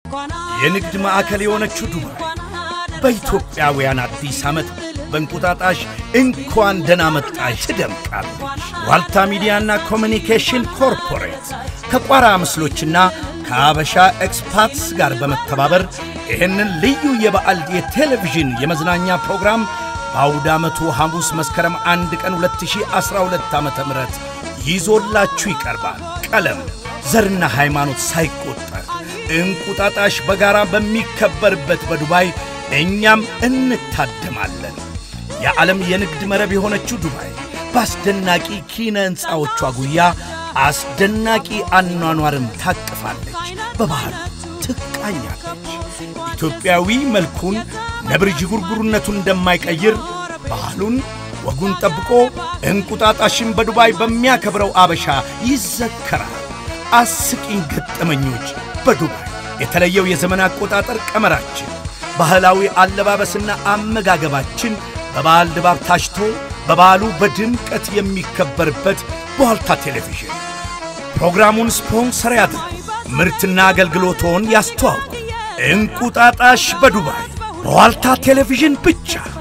የንግድ ማዕከል የሆነችው ዱባይ በኢትዮጵያውያን አዲስ ዓመት በእንቁጣጣሽ እንኳን ደህና መጣሽ ትደምቃለች። ዋልታ ሚዲያና ኮሚኒኬሽን ኮርፖሬት ከቋራ ምስሎችና ከአበሻ ኤክስፓትስ ጋር በመተባበር ይህንን ልዩ የበዓል የቴሌቪዥን የመዝናኛ ፕሮግራም በአውደ ዓመቱ ሐሙስ መስከረም አንድ ቀን 2012 ዓ ም ይዞላችሁ ይቀርባል። ቀለም፣ ዘርና ሃይማኖት ሳይቆጠር እንቁጣጣሽ በጋራ በሚከበርበት በዱባይ እኛም እንታደማለን። የዓለም የንግድ መረብ የሆነችው ዱባይ በአስደናቂ ኪነ ሕንፃዎቿ ጉያ አስደናቂ አኗኗርም ታቅፋለች። በባህሉ ትቃኛለች። ኢትዮጵያዊ መልኩን ነብር ዥጉርጉርነቱን እንደማይቀይር ባህሉን ወጉን ጠብቆ እንቁጣጣሽን በዱባይ በሚያከብረው አበሻ ይዘከራል። አስቂኝ ገጠመኞች በዱባይ የተለየው የዘመን አቆጣጠር ቀመራችን፣ ባህላዊ አለባበስና አመጋገባችን በበዓል ድባብ ታሽቶ በበዓሉ በድምቀት የሚከበርበት በዋልታ ቴሌቪዥን ፕሮግራሙን ስፖንሰር ያድርጉ። ምርትና አገልግሎቶን ያስተዋውቁ። እንቁጣጣሽ በዱባይ በዋልታ ቴሌቪዥን ብቻ